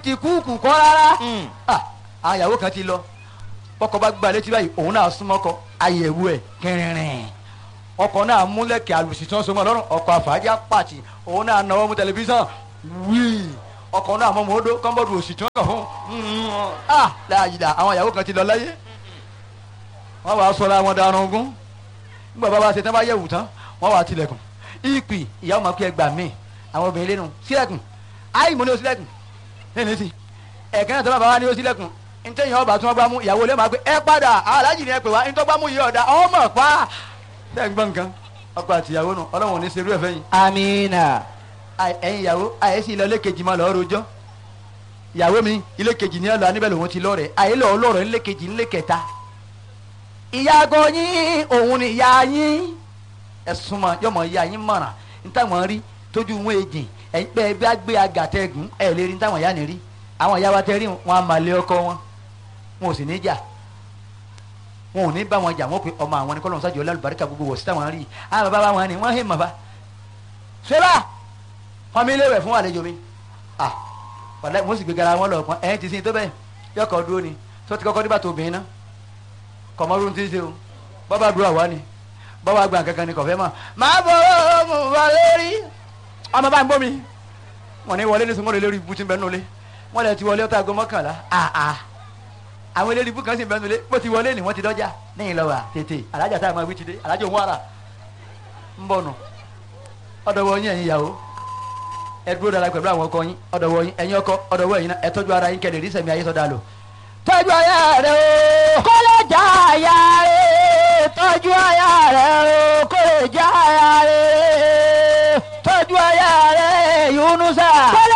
ti kúùkù kọ́ rárá Ah, àwọn ìyàwó kan ti lọ bọ́kọ bá gba létí báyìí òun náà súnmọ́ kọ àyẹ̀wò ẹ̀ kẹrìnrìn ọkọ náà múlẹ̀kẹ̀ àlùsí tí wọ́n so mọ́ lọ́rùn ọkọ àfàájà pàtì òun náà náwó mú tẹlifíṣàn wíì ọkọ náà mọ́ mọ́ọ́dọ́ kọ́ńbọ́ọ̀dù òsì tí wọ́n kàn fún un ah láàyè àwọn ìyàwó kan ti lọ láyé wọ́n wàá sọra wọn darun ogún nígbà bá wa ṣe tán bá yẹ̀wù tán wọ́n wàá tilẹ̀kùn ìpì ìyàwó máa kí ẹ gbà mí àwọn obìnrin lẹ́nu sílẹ̀kùn áì mo ní o sílẹ̀kùn lẹ́nu sí ẹ̀kẹ́ náà tó bá bá wa ní o sílẹ̀kùn ntẹ́yìn ọba tí wọ́n gbá mú ìyàwó lè máa pé ẹ padà aláàjì ni ẹ pè wá ntọ́ gbá mú yìí ọ̀dà ọmọ pa sẹ́yìn gbọ́n nǹkan ọkọ àti ìyàwó nù ọlọ́run ò ní serú ẹ̀ fẹ́yìn amina Àì- ẹ̀yin ìyàwó àyè sí ilé ilé kejì máa lọ́ọ́ rojọ́ ìyàwó mi ilé kejì ní ẹ lọ aníbẹ̀ lòun ti lọ́ọ̀rẹ́ àyè lọ́ọ́ lọ́ọ̀rẹ́ ilé kejì ilé kẹta ìyàgò yín òun ni ìyá yín ẹ̀sùn mọ̀ yọmọ ìyá yín mọ̀ràn nítawọ̀n rí tójú wọn èjì ẹ̀yin pé ẹ bá gbé agàtẹ́gùn ẹ̀ lè rí nítawọ̀n ìyá ni rí àwọn ìyá wa tẹ́ rí wọn a máa lé ọkọ wọn wọn ò sì ní jà wọn ò ní bá wọn jà wọn pe ọmọ àwọn ní kọ́lọ́n sájọ lálùbáríkà gbogbo wọ̀ sí táwọn rí àwọn bàbá wọn ni wọ́n hé màbá ṣẹlá pọnmi léwẹ̀ fún àlejò mi ah wàlẹ́ mo sì gbé gara wọn lọ pọn ẹ̀yìn ti sin tó bẹ́ẹ̀ yọkọ̀ dúró ni tó ti kọ́kọ́ nígbà tó obìnrin náà kọ̀mọ́rún ti ṣe o bọ́bá dúró àwa ni bọ́bá gbà kankan ni kọ̀fẹ́ mọ̀ máa bọ̀ ọ́ mo wà lórí ọmọ bá ń bọ́ mi wọn ní wọlé ní sunwọ́n lórí ibùtí bẹ́ẹ̀ nulẹ̀ wọn lè ti wọlé ọ̀tá aago mọ́kànlá ah ah àwọn eléré ibú kan sì bẹ́ẹ̀ nulẹ̀ bó ti wọlé ni wọ́n ti dọ́jà lẹ́yìn lọ́wọ́ tètè alájà tá a máa wí ti dé alájà òun wàrà ń bọ̀ nù ọ̀dọ̀wọ̀ yín ẹ̀yin ìyàwó ẹ dúró dára pẹ̀lú àwọn ọkọ yín ọ̀dọ̀wọ̀ yín ẹ̀yin ọkọ ọ̀dọ̀wọ̀ yín náà ẹ tọ́jú ara yín kẹ́lẹ̀ rí sẹ̀mí ayé sọ́dà lò tọ́jú aya rẹ o kó lè já aya rẹ̀ tọ́jú aya rẹ̀ o kó lè já aya rẹ̀ tọ́jú aya rẹ Yunusa kó lè